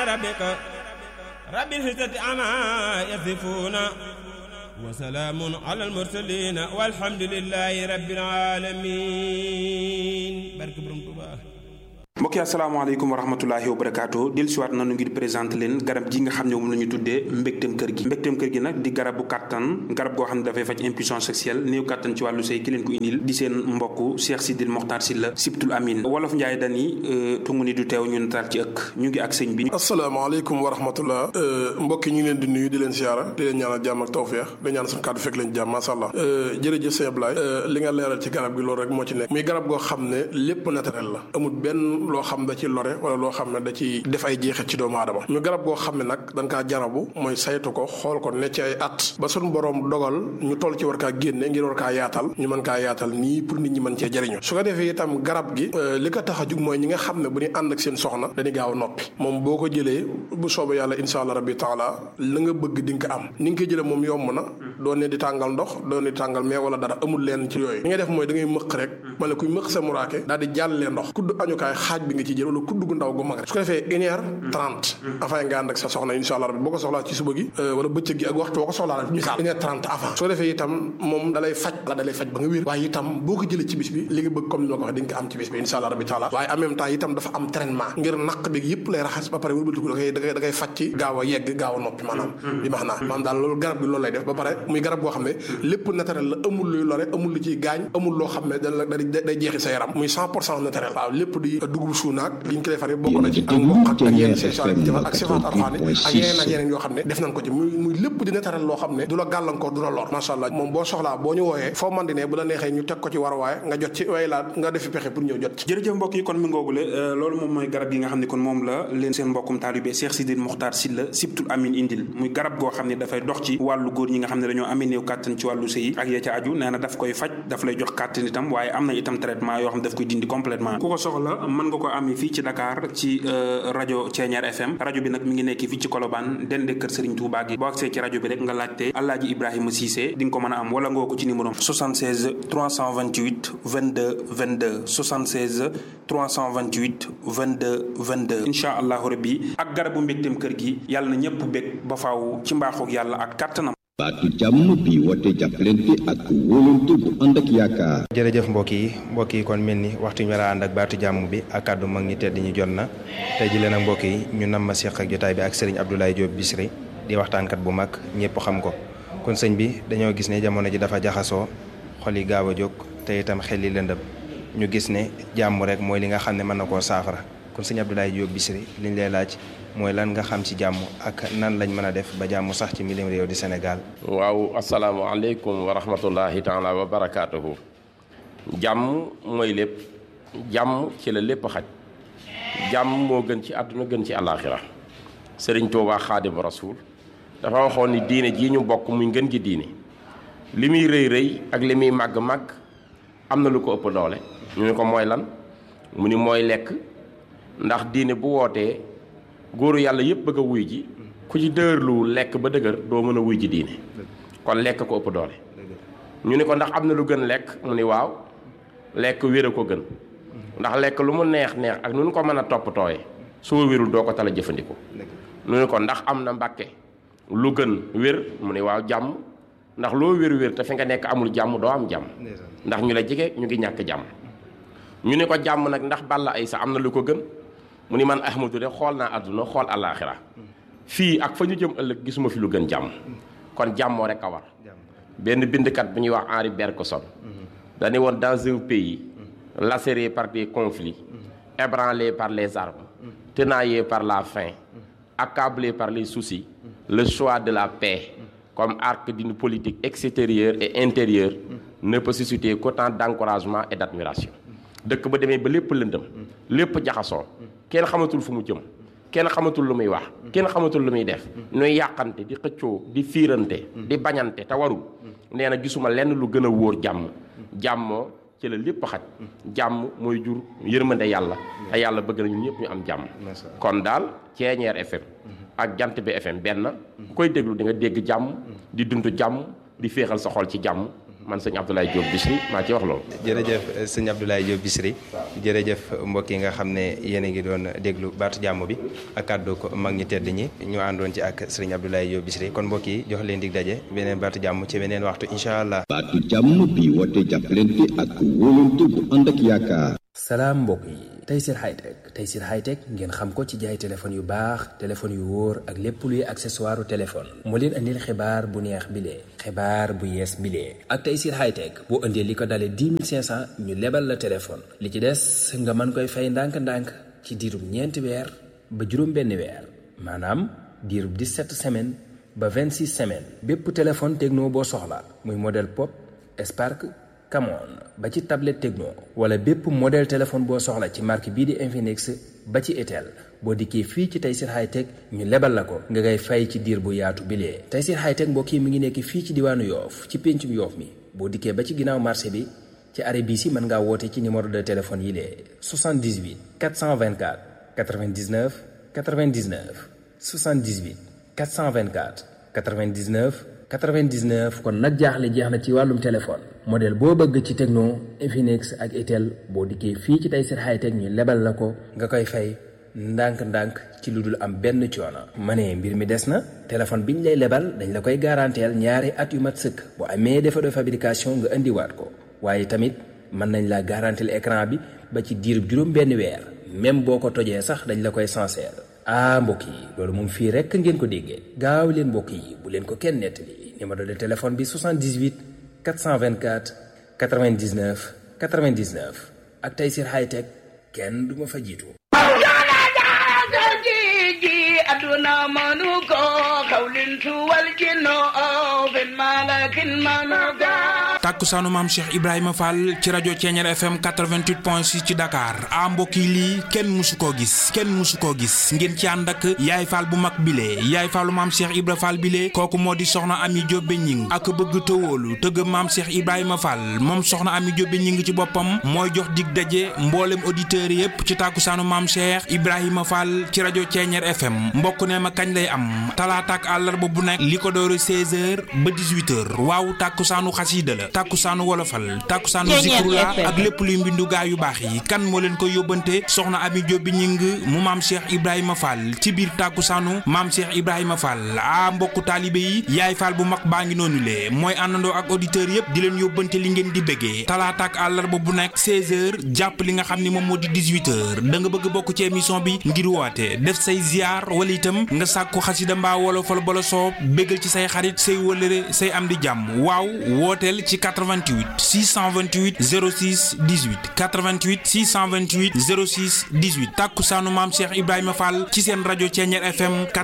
ربك رب العزة عما يصفون وسلام على المرسلين والحمد لله رب العالمين بارك برم توبا mbokk yi asalaamaaleykum wa rahmatulahi wa barakaatu del siwaat nanu ngir présenté leen garab gi nga xam ne moom la ñu tuddee mbégteem kër gi mbégteem kër gi nag di garabu kàttan garab goo xam ne dafay faj impuissance sexuelle néew kàttan ci wàllu sëy ki leen ko indil di seen mbokk Cheikh Sidil Mokhtar Sylla Sibtul Amin wolof Njaay dani tungu ni du teew ñu nataal ci ëkk ñu ngi ak sëñ bi asalaamaaleykum wa rahmatullah mbokk yi ñu ngi leen di nuyu di leen siyaara di leen ñaanal jàmm ak tawfeex di ñaan suñu kàddu fekk leen jàmm masha Allah jërëjëf sëñ Ablaye li nga leeral ci garab gi loolu rek moo ci nekk muy garab goo xam ne lépp naturel la amul benn loo xam da ci lore wala loo xam ne da ci def ay jeexit ci doomu aadama ñu garab goo xam ne nag dañ kaa jarabu mooy saytu ko xool ko ne ci ay at ba suñu borom dogal ñu toll ci war kaa génne ngir war kaa yaatal ñu mën kaa yaatal nii pour nit ñi mën cee jëriñu su ko defee itam garab gi li ko tax a jug mooy ñi nga xam ne bu ñu ànd ak seen soxna dañuy gaaw a noppi moom boo ko jëlee bu soobee yàlla insha allah rabbi taala la nga bëgg di nga ko am ni nga koy jëlee moom yomb na doo ne di tàngal ndox doo ne di tàngal mais wala dara amul leen ci yooyu li ngay def mooy da ngay mëq rek mala kuy mëq sa muraake daal di jàllee ndox kudd añukaay xaaj bi nga ci jël wala kudd gu ndaw gu mag rek su ko defee une heure trente avant nga ànd ak sa soxna insha allah rabbi boo ko soxlaa ci suba gi wala bëccëg gi ak waxtu boo ko soxlaa rek misaal une heure trente avant su ko defee itam moom dalay faj la dalay faj ba nga wér waaye itam boo ko jëlee ci bis bi li nga bëgg comme ni ma ko waxee di nga ko am ci bis bi insha allah rabbi taala waaye en même temps itam dafa am traitement ngir naq bi yëpp lay raxas ba pare wëlbatiku da koy da koy da koy faj ci gaaw a yegg gaaw a noppi maanaam bi max naa maanaam daal loolu garab bi loolu lay def ba pare muy garab boo xam ne lépp naturel la amul luy lore amul lu ciy gaañ amul loo xam ne da day jeexi sa yaram muy cent pour cent naturel waaw lépp di dugub suunaak liñ ko defaree bokk na ci ak mboq ak yenn seesaal yi defar ak sifaat arxaani ak yeneen ak yeneen yoo xam ne def nañ ko ci muy muy lépp di naturel loo xam ne du la gàllankoor du la lor macha allah moom boo soxlaa boo ñu wooyee foo man di ne bu la neexee ñu teg ko ci war waaye nga jot ci way laa nga defi pexe pour ñëw jot ci jërëjëf mbokk yi kon mi ngoogule loolu moom mooy garab yi nga xam ne kon moom la leen seen mbokkum taalibe Cheikh Sidil Mokhtar Sylla Sibtul Amin indil muy garab goo xam ne dafay dox ci wàllu góor ñi nga xam ne dañoo amee néew kàttan ci wàllu sëy ak ya ca aju nee na daf koy faj daf lay jox kàttan itam waaye am na itam traitement yoo xam ne daf koy dindi complètement ku ko soxla mën nga ko amee fii ci Dakar ci rajo Ceeñeer FM rajo bi nag mi ngi nekk fii ci Colobane dende kër Serigne Touba gi boo agsee ci rajo bi rek nga laajte Alaaji Ibrahima Cissé di nga ko mën a am wala nga ko ci numéro 76 328 22 22 76 328 22 22 incha allahu rabbi ak garabu mbégteem kër gi yàlla na ñëpp bég ba faaw ci mbaaxoog yàlla ak kàttanam baatu jàmm bi woote jàppalante ak wóolante bu ànd ak yaakaar. jërëjëf mbokk yi mbokk yi kon mel ni waxtu ñu war a ànd ak baatu jàmm bi ak kàddu mag ñi tedd ñi jot na tey ji leen ak mbokk yi ñu nam ma seq ak jotaay bi ak sëriñ Abdoulaye Diop Bichri di waxtaankat bu mag ñëpp xam ko kon sëñ bi dañoo gis ne jamono ji dafa jaxasoo xol yi gaaw a jóg te itam xel yi lëndëm ñu gis ne jàmm rek mooy li nga xam ne mën na koo saafara kon sëñ Abdoulaye Diop Bichri liñ lay laaj mooy lan nga xam ci jàmm ak nan lañ mën a def ba jàmm sax ci milim réew di Sénégal. waaw asalaamaaleykum wa rahmatullahi taala wa barakaatuhu. jàmm mooy lépp jàmm ci la lépp xaj jàmm moo gën ci àdduna gën ci àllaaxira sëriñ Tuubaa xaadimu rasuul dafa waxoon ni diine jii ñu bokk muy ngën gi diine li muy rëy rëy ak li muy màgg màgg am na lu ko ëpp doole ñu ne ko mooy lan mu ni mooy lekk ndax diine bu wootee. góoru yàlla yëpp bëgg a wuy ji ku ci dëërlu lekk ba dëgër doo mën a wuy ji diine kon lekk ko ëpp doole ñu ni ko ndax am na lu gën lekk mu ni waaw lekk wér a ko gën ndax lekk lu mu neex neex ak nu nu ko mën a toppatooye soo wérul doo ko tala jëfandikoo ñu ni ko ndax am na mbàkke lu gën wér mu ni waaw jàmm ndax loo wér wér te fi nga nekk amul jàmm doo am jàmm ndax ñu la jege ñu ngi ñàkk jàmm ñu ni ko jàmm nag ndax balla ay sa am na lu ko gën mu ni man ahmadu de xool naa àdduna xool àllaaxira fii ak fa ñu jëm ëllëg gisuma fi lu gën jàmm kon jàmmoo rek a war benn bindkat bu ñuy wax Henri Bergson dañu woon dans un pays lacéré par des conflits ébranlé par les armes tenaillé par la faim accablé par les soucis le choix de la paix comme arc d'une politique extérieure et intérieure ne peut susciter qu'autant d'encouragement et d'admiration dëkk ba demee ba lépp lëndëm lépp jaxasoo kenn xamatul fu mu jëm kenn xamatul lu muy wax kenn xamatul lu muy def nuy yàqante di xëccoo di fiirante di bañante te warul nee na gisuma lenn lu gën a wóor jàmm jàmmoo ci la lépp xaj jàmm mooy jur yërmande yàlla te yàlla bëgg na ñun ñëpp ñu am jàmm kon daal Ceeñeer FM ak Jant bi FM benn ku koy déglu di nga dégg jàmm di dund jàmm di féexal sa xol ci jàmm man sëñ Abdoulaye Diop Bichri maa ci wax loolu. jërëjëf sëñ Abdoulaye Diop Bichri jërëjëf mbokk yi nga xam ne yéen a ngi doon déglu baatu jàmm bi ak kàddu ko mag ñi tedd ñi ñu àndoon ci ak sëriñ Abdoulaye Diop Bichri kon mbokk yi jox leen dig daje beneen baatu jàmm ci beneen waxtu incha allah. baatu jàmm bi woote jàppalante ak wóolante bu ànd ak yaakaar. salaam mbokk yi Tayssir Hightech Tayssir Hightech ngeen xam ko ci jaay téléphone yu baax téléphone yu wóor ak lépp luy accessoire téléphone moo leen andil xibaar bu neex bilee xibaar bu yees bilee ak Tayssir Hightech boo indee li ko dalee 10 500 ñu lebal la téléphone li ci des nga mën koy fay ndànk-ndànk ci diirub ñeenti weer ba juróom benn weer maanaam diirub 17 semaines ba 26 semaines bépp téléphone techno boo soxla muy modèle pop Spark Camon ba ci tablette Tecno wala bépp modèle téléphone boo soxla ci marque bii di Infinix ba ci Itel boo dikkee fii ci Tayssir Hightech ñu lebal la ko nga ngay fay ci diir bu yaatu bilee Tayssir Hightech mbokk yi mi ngi nekk fii ci diwaanu Yoof ci péncum Yoof mi boo dikkee ba ci ginnaaw marché bi ci arrêt bii si mën ngaa woote ci numéro de téléphone yi lee 78 424 99 99 78 424 99 99 kon nag jaaxle jeex na ci wàllum téléphone modèle boo bëgg ci Tecno Infinix ak Itel boo dikkee fii ci Tayssir Hightech ñu lebal la ko nga koy fay ndànk-ndànk ci lu dul am benn coono. ma ne mbir mi des na téléphone biñ lay lebal dañ la koy garanteel ñaari at yu mat sëkk bu amee défaut de fabrication nga indiwaat ko waaye tamit mën nañ la garanteel écran bi ba ci diirub juróom benn weer même boo ko tojee sax dañ la koy sincère. ah mbokk yi loolu moom fii rekk ngeen ko déggee gaaw leen mbokk yi bu leen ko kenn nettali numéro de téléphone bi 78 424 99 99 ak Tayssir Hightech kenn du ma fa jiitu. aduna manu ko xawlin tuwal jinno fin malakin manu ko tàkkusaanu maam Cheikh Ibrahima Fall ci rajo Ceeñeer FM 88.6 ci Dakar a mbokk yi lii kenn musu koo gis kenn musu koo gis ngeen ci ànd ak yaay Fall bu mag bile yaay Fallu maam Cheikh Ibra Fall bile kooku moo di soxna Ami Jóobe ñing ak bëgg tëwóolu tëgg maam Cheikh Ibrahima Fall moom soxna Ami Jóobe ñing ci boppam mooy jox dig daje mboolem auditeurs yépp ci tàkkusaanu maam Cheikh Ibrahima Fall ci rajo Ceeñeer FM mbokk ne ma kañ lay am talaata ak àllarba bu nekk li ko doore 16h ba 18h waaw tàkkusaanu xasiida la tàkkusaanu wolofal tàkkusaanu zikrula ak lépp luy mbindu gaa yu baax yi kan moo leen koy yóbbante soxna Ami Jóob bi ñing mu maam Cheikh Ibrahima Fall ci biir tàkkusaanu maam Cheikh Ibrahima Fall a mbokku taalibe yi yaay Fall bu mag baa ngi noonu le mooy àndandoo ak auditeurs yépp di leen yóbbante li ngeen di bëggee talaata ak àllarba bu nekk 16h jàpp li nga xam ni moom moo di 18h da nga bëgg bokk ci émission bi ngir woote def say ziar wala itam nga sàkku xasida mbaa wolofal bala soob béggal ci say xarit say wëlëre say am di jàmm waaw wooteel ci 88 628 06 18 88 628 06 18 tàkkusaanu maam Cheikh Ibrahima Fall ci seen rajo Ceeñeer FM